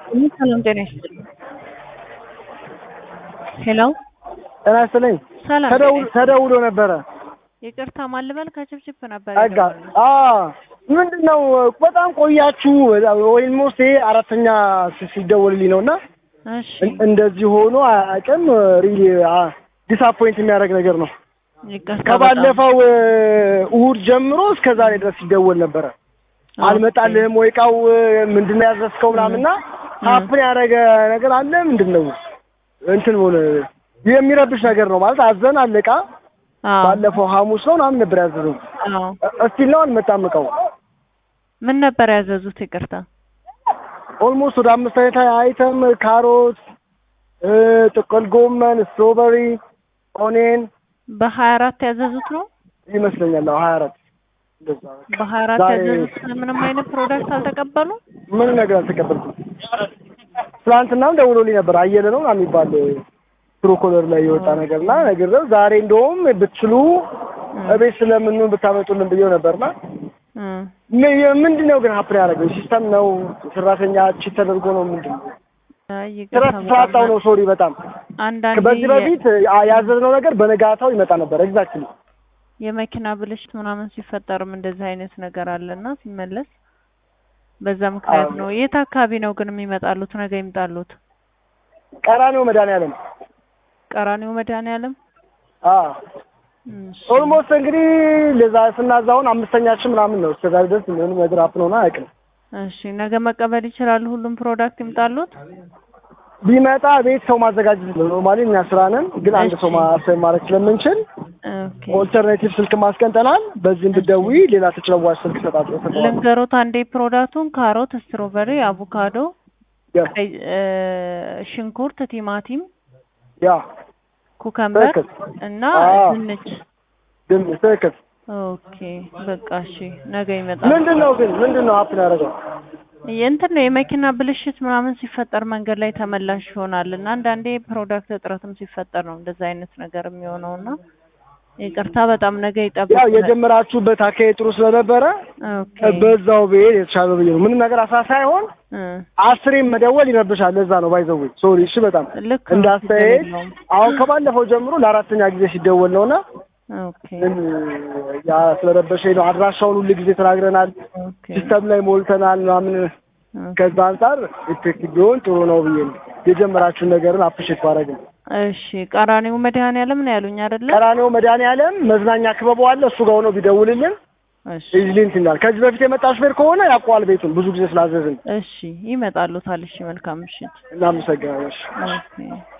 ሰላም ጤና ይስጥልኝ። ሄሎ ጤና ይስጥልኝ። ሰላም ተደውሎ ተደውሎ ነበረ። ይቅርታ ማልበል ከችፕችፕ ነበር አጋ የደወልኩት። አ ምንድን ነው በጣም ቆያችሁ። ወይም ሞስቴ አራተኛ ሲ- ሲደወልልኝ ነው እና እሺ እን- እንደዚህ ሆኖ አያውቅም። ሪሊ ዲስአፖይንት የሚያደርግ ነገር ነው። ይቅርታ በጣም። ከባለፈው እ, እሑድ ጀምሮ እስከ ዛሬ ድረስ ሲደወል ነበረ። አልመጣልህም ወይ እቃው ምንድን ነው ያዘዝከው ምናምን እና ሀፕን ያደረገ ነገር አለ ምንድን ነው እንትን ሆነ የሚረብሽ ነገር ነው ማለት አዘን አለቃ አዎ ባለፈው ሐሙስ ነው ምናምን ነበር ያዘዘው አዎ እስቲል ነው አልመጣም እቃው ምን ነበር ያዘዙት? ይቅርታ ኦልሞስት ወደ አምስት አይነት አይተም ካሮት እ፣ ጥቅል ጎመን ስትሮበሪ ኦኔን በሀያ አራት ያዘዙት ነው። ይመስለኛል አዎ ሀያ አራት እንደዛ በሀያ አራት ዛሬ- ያዘዙት ምንም አይነት ፕሮዳክት አልተቀበሉ። ምን ነገር አልተቀበልኩም ትናንትናም ደውሎልኝ ነበር አየለ ነው ምናምን የሚባል ፕሮኮለር ላይ የወጣ ነገር እና ነገር ነው ዛሬ እንደውም ብትችሉ እቤት ስለምኑ ብታመጡልን ብዬው ነበርና እም፣ ም- ምንድን ነው ግን ሀፕን ያደረገው ሲስተም ነው ሰራተኛ ቺት ተደርጎ ነው ምንድን ነው አይ ስራ ይቅርታ ስራጣው በጣም ነው ሶሪ በጣም አንዳንዴ በዚህ በፊት አ- ያዘዝነው ነገር በነጋታው ይመጣ ነበር ኤግዛክትሊ የመኪና ብልሽት ምናምን ሲፈጠርም እንደዚህ አይነት ነገር አለና ሲመለስ በዛ ምክንያት አዎ። ነው። የት አካባቢ ነው ግን የሚመጣሉት? ነገ ይምጣሉት። ቀራኒው መድኃኒዓለም ቀራኒው መድኃኒዓለም እሺ። ኦልሞስት እንግዲህ ለዛ ስናዛውን አምስተኛችን ምናምን ነው እስከዛ ድረስ ምንም ነገር ሀፕን ሆነ አያውቅም እሺ ነገ መቀበል ይችላሉ። ሁሉም ፕሮዳክት ይምጣሉት። ቢመጣ ቤት ሰው ማዘጋጀት ነው ኖርማሊ እኛ ስራ ነን ግን አንድ ሰው እሺ። ማሰብ ማድረግ ስለምንችል ኦኬ ኦልተርኔቲቭ ስልክ ማስቀንጠናል በዚህ እንድትደውይ ሌላ ተጨዋጭ ስልክ ሰጣለሁ ልንገሮት አንዴ ፕሮዳክቱን ካሮት፣ ስትሮበሪ፣ አቮካዶ፣ ቀይ እ፣ ሽንኩርት፣ ቲማቲም፣ ያ ኩከምበር ትክክል። እና አዎ። ድንች። ግን ትክክል ኦኬ በቃ እሺ ነገ ይመጣል። ምንድን ነው ግን ምንድን ነው ሀፕን ያደረገው የእንትን ነው የመኪና ብልሽት ምናምን ሲፈጠር መንገድ ላይ ተመላሽ ይሆናል እና አንዳንዴ ፕሮዳክት እጥረትም ሲፈጠር ነው እንደዛ አይነት ነገር የሚሆነው እና ይቅርታ በጣም ነገ ይጠብቁ። ያው የጀመራችሁበት አካሄድ ጥሩ ስለነበረ ኦኬ በዛው ብሄድ የተሻለ ብዬ ነው ምንም ነገር አሳ ሳይሆን እ፣ አስሬም መደወል ይረብሻል ለዛ ነው ባይዘው ሶሪ እሺ በጣም ልክ ነው፣ እንዳስተያየት ችግር የለውም። አሁን ከባለፈው ጀምሮ ለአራተኛ ጊዜ ሲደወል ነውና ኦኬ ምን ያ ስለረበሸኝ ነው አድራሻውን ሁሉ ጊዜ ተናግረናል ኦኬ ሲስተም ላይ ሞልተናል ምናምን ኦኬ። ከዛ አንጻር ኢፌክቲቭ ቢሆን ጥሩ ነው ብዬ ነው የጀመራችሁን ነገርን አፕሪሼት ባደረግ ነው እሺ ቀራኒው መድኃኒዓለም ነው ያሉኝ አይደለ? ቀራኔው መድኃኒዓለም መዝናኛ ክበቡ አለ እሱ ጋር ሆኖ ቢደውልልን እሺ ኢዝሊ እንትን ይላል ከዚህ በፊት የመጣ ሹፌር ከሆነ ያውቀዋል ቤቱን ብዙ ጊዜ ስላዘዝን እሺ ይመጣሉታል። እሺ መልካም ምሽት። እናመሰግናለን እሺ። ኦኬ